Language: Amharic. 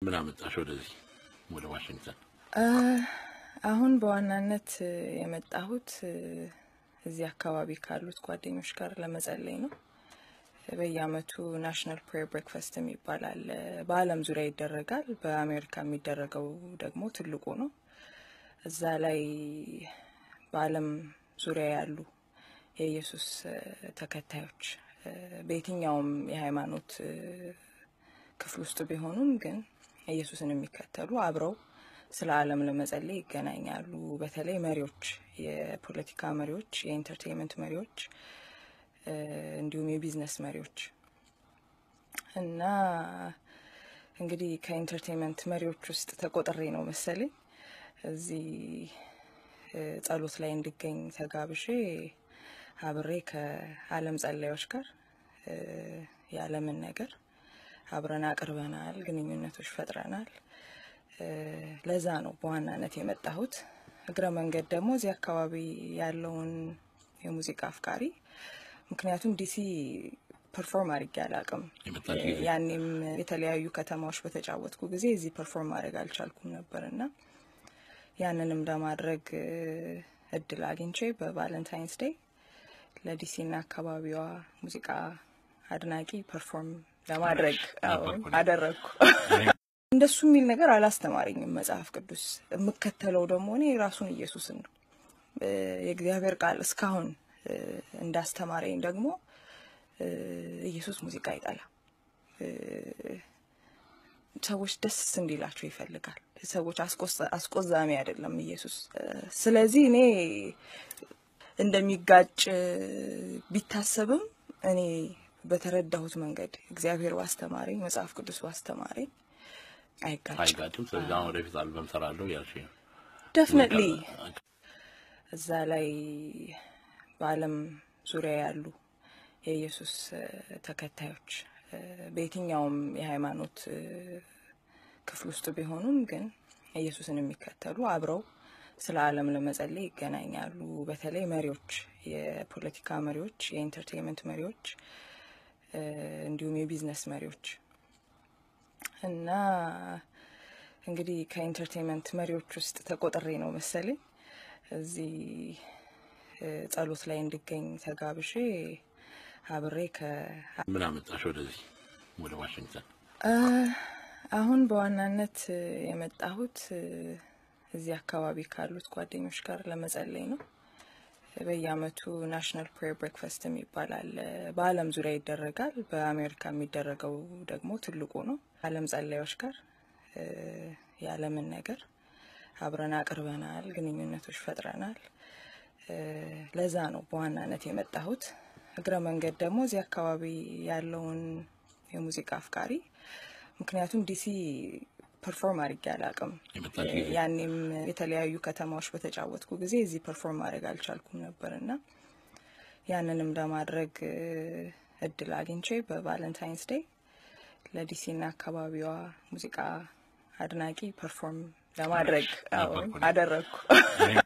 ምን አመጣሽ ወደዚህ ወደ ዋሽንግተን? አሁን በዋናነት የመጣሁት እዚህ አካባቢ ካሉት ጓደኞች ጋር ለመጸለይ ነው። በየአመቱ ናሽናል ፕሬየር ብሬክፋስት የሚባል አለ። በዓለም ዙሪያ ይደረጋል። በአሜሪካ የሚደረገው ደግሞ ትልቁ ነው። እዛ ላይ በዓለም ዙሪያ ያሉ የኢየሱስ ተከታዮች በየትኛውም የሃይማኖት ክፍል ውስጥ ቢሆኑም ግን ኢየሱስን የሚከተሉ አብረው ስለ ዓለም ለመጸለይ ይገናኛሉ። በተለይ መሪዎች፣ የፖለቲካ መሪዎች፣ የኢንተርቴንመንት መሪዎች እንዲሁም የቢዝነስ መሪዎች እና እንግዲህ ከኢንተርቴንመንት መሪዎች ውስጥ ተቆጥሬ ነው መሰለኝ እዚህ ጸሎት ላይ እንድገኝ ተጋብዤ አብሬ ከዓለም ጸላዮች ጋር የዓለምን ነገር አብረን አቅርበናል፣ ግንኙነቶች ፈጥረናል። ለዛ ነው በዋናነት የመጣሁት። እግረ መንገድ ደግሞ እዚህ አካባቢ ያለውን የሙዚቃ አፍቃሪ ምክንያቱም ዲሲ ፐርፎርም አድርጌ አላቅም። ያኔም የተለያዩ ከተማዎች በተጫወትኩ ጊዜ እዚህ ፐርፎርም ማድረግ አልቻልኩም ነበር እና ያንንም ለማድረግ እድል አግኝቼ በቫለንታይንስ ዴይ ለዲሲና አካባቢዋ ሙዚቃ አድናቂ ፐርፎርም ለማድረግ አደረግኩ። እንደሱ የሚል ነገር አላስተማረኝም መጽሐፍ ቅዱስ። የምከተለው ደግሞ እኔ ራሱን ኢየሱስን ነው። የእግዚአብሔር ቃል እስካሁን እንዳስተማረኝ ደግሞ ኢየሱስ ሙዚቃ አይጠላም። ሰዎች ደስ እንዲላቸው ይፈልጋል። ሰዎች አስቆዛሚ አይደለም ኢየሱስ። ስለዚህ እኔ እንደሚጋጭ ቢታሰብም እኔ በተረዳሁት መንገድ እግዚአብሔር ባስተማረኝ መጽሐፍ ቅዱስ ባስተማረኝ አይጋጭም አይጋጭም። ስለዚህ አሁን ወደፊት አልበም ሰራለሁ ያልሽ ነው። ደፍነትሊ እዛ ላይ በዓለም ዙሪያ ያሉ የኢየሱስ ተከታዮች በየትኛውም የሃይማኖት ክፍል ውስጥ ቢሆኑም ግን ኢየሱስን የሚከተሉ አብረው ስለ ዓለም ለመጸለይ ይገናኛሉ። በተለይ መሪዎች፣ የፖለቲካ መሪዎች፣ የኢንተርቴንመንት መሪዎች እንዲሁም የቢዝነስ መሪዎች እና እንግዲህ ከኢንተርቴንመንት መሪዎች ውስጥ ተቆጥሬ ነው መሰለኝ እዚህ ጸሎት ላይ እንድገኝ ተጋብዤ አብሬ ከ ምን አመጣሽ ወደዚህ ወደ ዋሽንግተን? አሁን በዋናነት የመጣሁት እዚህ አካባቢ ካሉት ጓደኞች ጋር ለመጸለይ ነው። በየአመቱ ናሽናል ፕሬየር ብሬክፋስት የሚባል አለ። በዓለም ዙሪያ ይደረጋል። በአሜሪካ የሚደረገው ደግሞ ትልቁ ነው። ዓለም ጸላዮች ጋር የዓለምን ነገር አብረን አቅርበናል፣ ግንኙነቶች ፈጥረናል። ለዛ ነው በዋናነት የመጣሁት። እግረ መንገድ ደግሞ እዚህ አካባቢ ያለውን የሙዚቃ አፍቃሪ ምክንያቱም ዲሲ ፐርፎርም አድርጌ አላቅም። ያኔም የተለያዩ ከተማዎች በተጫወትኩ ጊዜ እዚህ ፐርፎርም ማድረግ አልቻልኩም ነበር እና ያንንም ለማድረግ እድል አግኝቼ በቫለንታይንስ ዴይ ለዲሲና አካባቢዋ ሙዚቃ አድናቂ ፐርፎርም ለማድረግ አደረግኩ።